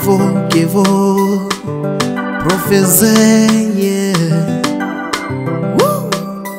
Kevo, Kevo, Profeze, yeah. Woo!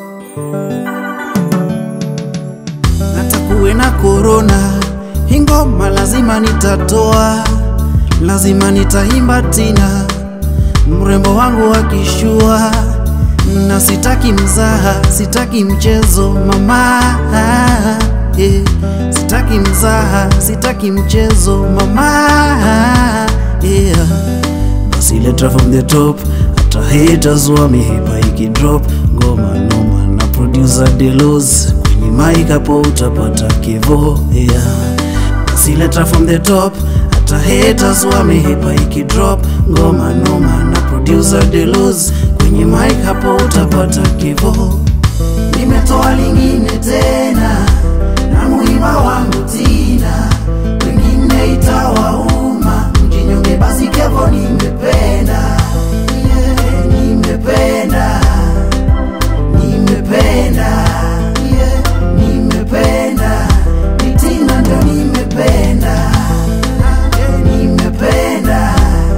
Hata kuwe na korona, hii ngoma lazima nitatoa, lazima nitaimba tena, mrembo wangu akishua, na sitaki mzaha, sitaki mchezo mama, yeah. Sitaki mzaha, sitaki mchezo mama, yeah. Basi leta from the top, hata haters wamehepa ikidrop ngoma noma na producer Delos kwenye mic hapo utapata Kevo, yeah. Basi leta from the top, hata haters wamehepa ikidrop ngoma noma na producer Delos kwenye mic hapo utapata Kevo. Nimetoa lingine tena na muimba wangu tina, wengine itawauma, mjinyonge basi Kevo nimependa, yeah, nimependa, nimependa, yeah, nimependa, ni tina ndio nimependa, yeah, nimependa,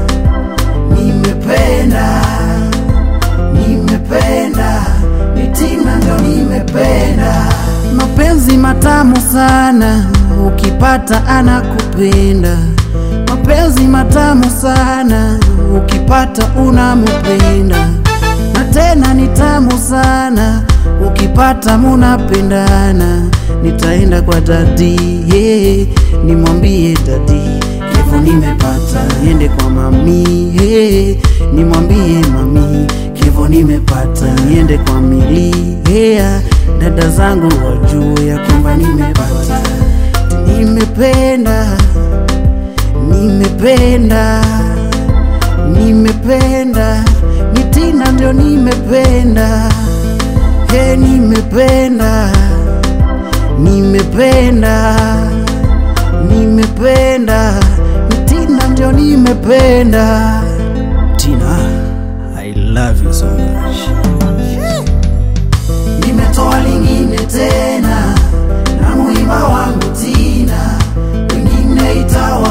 nimependa, nimependa, ni tina ndio nimependa. Mapenzi matamu sana, ukipata anakupenda. Mapenzi matamu sana, ukipata unamupenda. Na tena ni tamu sana, ukipata munapendana. Nitaenda kwa dadi, yeah, nimwambie dadi Kevo nimepata, niende kwa mami, yeah, nimwambie mami Kevo nimepata, niende kwa mili, yeah, dada zangu wajue ya kwamba nimepata, nimependa, nimependa, nimependa, ni Tina ndio nimependa, he, nimependa, nimependa, nimependa, ni Tina ndio nimependa. Tina, I love you so much. Nimetoa lingine tena na muimba wangu Tina, wengine itawa